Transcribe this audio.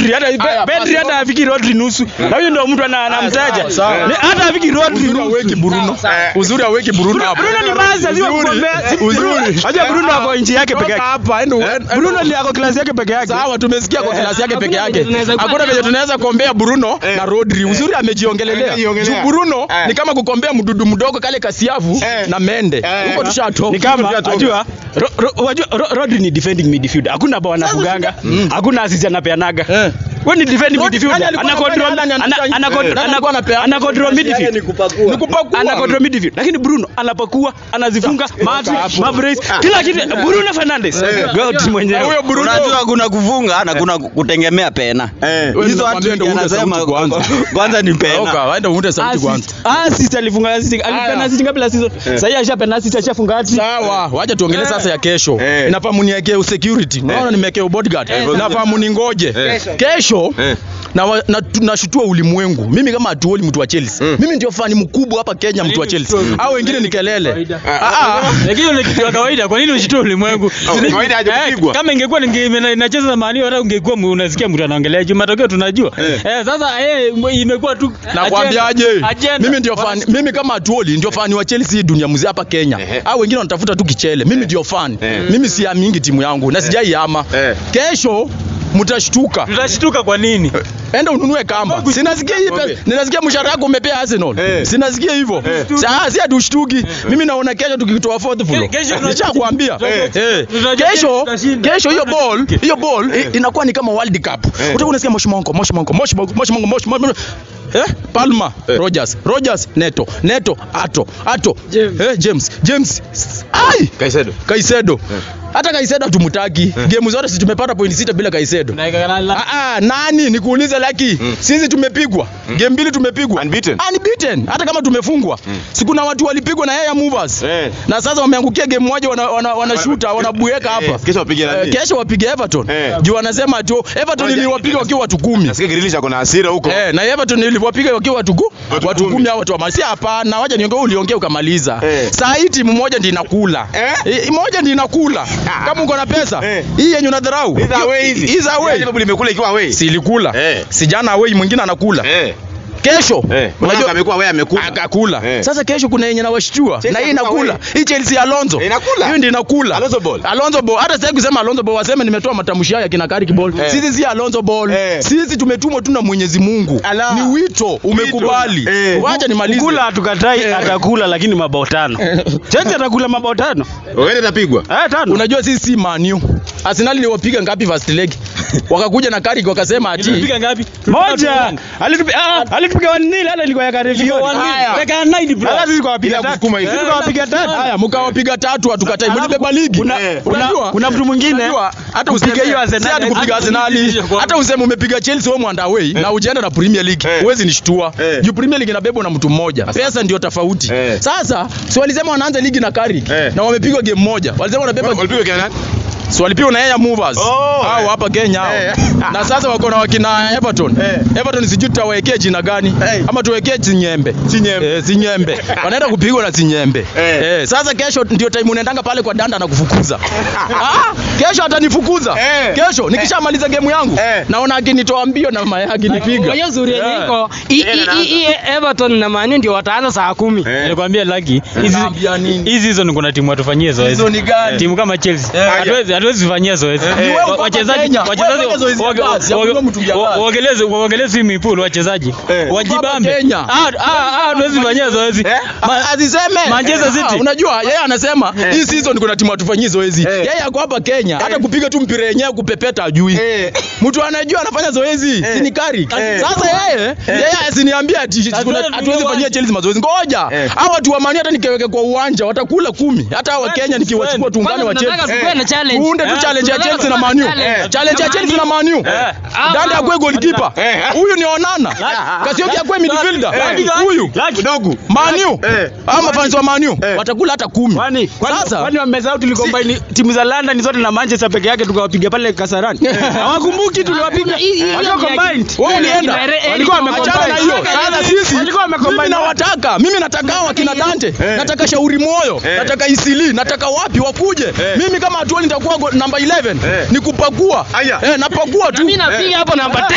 Rodri hata Haya, Pedri basi. hata afiki Rodri nusu. Na huyo ndio mtu ana- anamtaja. sawa. Ni- Hata afiki Rodri Uzuri nusu. aweki Bruno. Uzuri aweki Bruno hapo. Bruno ni basi lazima Uzuri. kugombea. Uzuri. Acha Bruno ako nchi yake peke Toka yake. hapa endo endo- Bruno ni ako klasi yake peke yake. Sawa, tumesikia kwa klasi yake peke yake. venye tunaweza kuwa Hakuna venye tunaweza kuombea Bruno na Rodri. Uzuri amejiongelelea. Amejiongelea. Juu Bruno Eh. ni kama kukombea mdudu mdogo kale kasiavu Eh. na mende. Eh. Huko tushatoka. Ni kama Tushatoka. unajua Ro- Ro- wajua Ro- Rodri ni defending midfielder. Hakuna bao anafuganga. Hakuna assist anapeanaga. Eh. Wewe ni defending Rodri midfielder. nani alikuwa Ana control anafanya? Nani ana anafanya? ana Eh. control Nani alikuwa anapeana? ana control midfield. Ni kupakua. Ana control midfield. Lakini Bruno anapakua, anazifunga, mati, hapo. mabrace, kila kitu. Bruno Fernandes. God Na mwenyewe. Huyo Bruno Unajua kuna kufunga na kuna kutegemea pena. Eh. Wewe Hizo nakwambia watu ndio uunde wanasema sauti kwanza. kwanza ni pena. Oka, waenda uunde sauti kwanza. Assist. Assist alifunga assist. Alipena assist ngapi la season? Sasa hivi ashapena assist ashafunga hat Sawa, wacha tuongelee sasa ya kesho. Eh. Inafaa muniwekee security. Unaona nimewekea bodyguard. Inafaa muningoje. Kesho na wa- na tunashutua ulimwengu. Mimi kama atuoli mtu wa Chelsea. Mimi ndio fani mkubwa hapa Kenya mtu wa Chelsea. Hao wengine ni kelele. Ah ah. Lakini ni kitu cha kawaida. Kwa nini ushitoe ulimwengu? kawaida haja Eh, kupigwa. Kama ingekuwa ninge- inacheza na Man U hata ungekuwa mu- unasikia mtu anaongelea juu matokeo tunajua. Eh, sasa eh, imekuwa tu Nakwambiaje? agenda. Mimi ndio fani, mimi kama atuoli ndio fani wa Chelsea dunia mzima hapa Kenya. Hao wengine wanatafuta tu kichele. Mimi ndio fani. Mimi siamingi timu yangu na sijaiama. Eh. Kesho mtashtuka. Tutashtuka kwa nini? Enda ununue kamba. Sinasikia hii pesa. Ninasikia mshahara wako umepea Arsenal. Eh. Sinasikia hivyo. Sasa si atushtuki. Mimi naona kesho tukitoa fourth floor. Ke- kesho tunashinda. Nishakwambia. Eh. Eh. Tunajua Kesho tutashinda. kesho hiyo ball, hiyo ball i- inakuwa ni kama World Cup. Utakuwa unasikia moshi monko, moshi monko, moshi monko, moshi monko, moshi monko. Eh? Palma, Rogers, Rogers, Neto, Neto, Ato, Ato. Eh, James, James. Ai! Kaisedo. Kaisedo. Hata Kaisedo hatumtaki. Game zote si tumepata point sita bila Kaisedo. Ah, ah, nani nikuulize Laki? Sisi tumepigwa. Game mbili tumepigwa. Unbeaten. Unbeaten. Hata kama tumefungwa. Si kuna watu walipigwa na yeye movers. Eh. Na sasa wameangukia game moja wana wana, wanashuta, wanabueka hapa. Eh, kesho wapige nani? Eh, kesho wapige Everton. Eh. Juu wanasema tu Everton Moja. iliwapiga wakiwa watu kumi. Nasikia Grealish ako na hasira huko. Eh, na Everton iliwapiga wakiwa watu ku, Watu watu kumi. kumi au watu wa si hapana, wacha niongee uliongea ukamaliza. Eh. Saa hii timu moja ndio inakula. Eh? Eh, moja ndio inakula. Kama uko na pesa, Eh. hii yenye unadharau. Hizi away hizi. Hizi away. Liverpool imekula ikiwa away. Si ilikula. Eh. Si jana away mwingine anakula. Eh. Kesho. Eh. Unajua amekuwa away amekula. akakula. Eh. Sasa kesho kuna yenye nawashtua. Chelsea Na hii amekuwa inakula. away. Hii Chelsea ya Alonso. Eh, inakula. Hiyo ndio inakula. Alonso ball. Alonso ball. Hata sasa kusema Alonso ball waseme nimetoa matamshi haya kina Carrick ball. Eh. Sisi si Alonso ball. Eh. Sisi tumetumwa tu na Mwenyezi Mungu. Ala. Ni wito umekubali. Eh. Wacha nimalize. Kula hatukatai, atakula lakini mabao tano. Chelsea atakula mabao tano. Wewe utapigwa. Eh, tano. Unajua sisi si Man U. Arsenal iliwapiga ngapi first leg? Wakakuja na Carrick wakasema ati Tulipiga ngapi? Moja. Alitupiga ah, alitupiga 1-0 hata ilikuwa ya Karevio. Haya. Dakika 90 bro. Hata sisi tukawapiga Bila tatu. kusukuma hivi. Sisi tukawapiga tatu. Haya, mkawapiga tatu hatukatai. Mlibeba ligi. Kuna Eh. kuna Unajua? kuna mtu mwingine Unajua, hata kupiga useme hiyo Arsenal. si hata kupiga hata Arsenal, kupiga hiyo hata useme umepiga Chelsea wewe mwanda away na ujaenda na Premier League, Eh. huwezi nishtua. Eh. Juu Premier League inabebwa na mtu mmoja. Pesa ndio tofauti. Eh. Sasa si walisema wanaanza ligi na Carrick Eh. na wamepigwa game moja. Walisema wanabeba Walipigwa kina nani? si walipigwa na Yaya Movers. Oh, Hao eh. hapa Kenya hao. Eh. Na sasa wako na wakina Everton. Eh. Everton sijui tutawekea jina gani Eh. ama tuwekee Chinyembe. Chinyembe. Eh, Chinyembe. Wanaenda kupigwa na Chinyembe. Eh. Eh, sasa kesho ndio time unaendanga pale kwa danda na kufukuza. ah, kesho atanifukuza. Eh. Kesho nikishamaliza game yangu Eh. naona akinitoa mbio na mayai akinipiga. Hiyo zuri yenye Eh. iko hii- hii- hii Everton na Man U ndio wataanza saa kumi. Eh. Nilikwambia Lucky, hizi Naambia nini? hizi hizo ni kuna timu watufanyie zoezi. Hizo ni gani? Timu kama Chelsea. Eh. Hatuwezi hatuwezi fanyia zoezi. Ni wewe uko hapa Wachezaji Kenya. wachezaji Wewe fanya zoezi ya wage- kazi, ya wage- kuinua mtungi ya wa- kazi. waongeleze waongeleze swimming pool wachezaji. Eh. Wajibambe. Hapa Kenya. Ah ah ah hatuwezi fanyia zoezi. Eh? Ma- Aziseme Manchester City. Ah, unajua yeye anasema hii season kuna timu atufanyii zoezi. Eh. Yeye ako hapa Kenya hata kupiga tu mpira yenyewe kupepeta ajui. Eh. Mtu anajua anafanya zoezi si ni Carrick. Eh. Sasa yeye yeye asiniambia ati kuna Lazima hatuwezi tuwe fanyia Chelsea mazoezi. Ngoja. Eh. Hao watu wa Man U hata nikiweke kwa uwanja watakula kumi. Hata hao wa Kenya nikiwachukua tuungane wa Tunataka Chelsea. tukuwe na challenge. Tuunde tu Eh. challenge ya Tunataka Chelsea na tukuwe Man U. na challenge. Challenge ya Chelsea na Man U. Ah, Danda ah, akwe goalkeeper. Eh. Huyu ni Onana. Kasioki akwe midfielder. Eh. Huyu. Kidogo. Man U. Eh. Ama fans wa Man U Eh. watakula hata kumi. Kwani kwani Sasa kwani wamesahau tulikombaini timu za London zote na Manchester peke yake tukawapiga pale Kasarani. Hawakumbuki tuliwapiga. Hii- hii- Walikuwa hii- combined. wewe ulienda Eh, walikuwa eh, wameachana na eh, hiyo. eh, Sasa eh, sisi walikuwa wamecombine. mimi nawataka, mimi nataka hao wakina Dante, nataka Shauri Moyo, nataka Isili, nataka wapi wakuje. Mimi kama atuoni nitakuwa go- namba 11 Eh. ni kupakua. Aya. Eh, napakua tu. Mimi napiga hapo namba